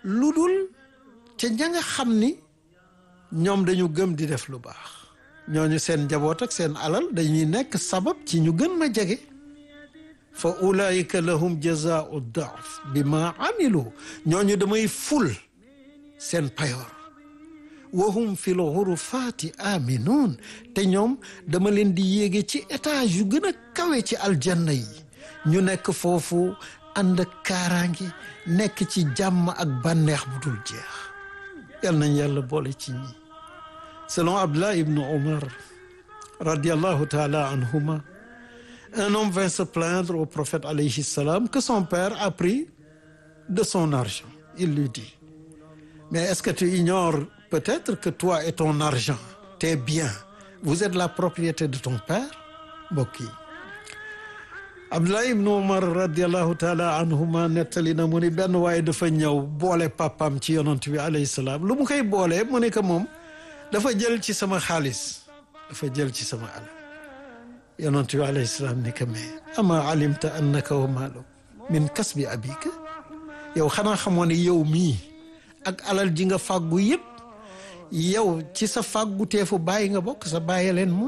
lu dul ca ña nga xam ni ñoom dañu gëm di def lu baax ñooñu seen njaboot ak seen alal dañuy nekk sabab ci ñu gën ma jege fa ulaika lahum jazaau daaf bi ma amilu ñooñu damay ful seen payoor wahum fi l xurufaati aminuun te ñoom dama leen di yéege ci étage yu gën a kawe ci aljanna yi ñu nekk foofu ànd ak kaaraange nekk ci jàmm ak bànneex bu dul jeex yal nañ yàlla boole ci ñi selon Abdullah ibn Omar radiallahu taala anhuma un homme vint se plaindre au prophète alayhi salam que son père a pris de son argent il lui dit mais est-ce que tu ignores peut-être que toi et ton argent tes biens vous êtes la propriété de ton père mbokk yi Abdullah ibn Umar radiallahu taala anhuma nettali na mu ni benn waaye dafa ñëw boole papam ci yonant bi alayhi salaam lu mu koy boolee mu ne que moom dafa jël ci sama xaalis dafa jël ci sama alal yonant bi alayhi salaam ni que mais ama alimta annaka wa maalu min kasbi abika yow xanaa xamoo ne yow mii ak alal ji nga fàggu yëpp yow ci sa fàggu teefu bàyyi nga bokk sa bàyyi leen moom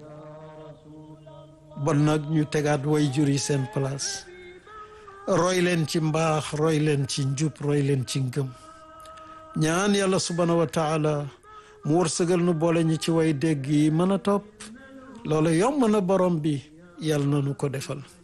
bon nag ñu tegaat way jur yi seen place roy leen ci mbaax roy leen ci njub roy leen ci ngëm ñaan yàlla subhaanahu wa taala mu wërsëgal nu boole ñi ci way dégg yi mën a topp loolu yomb na borom bi yàlla na nu ko defal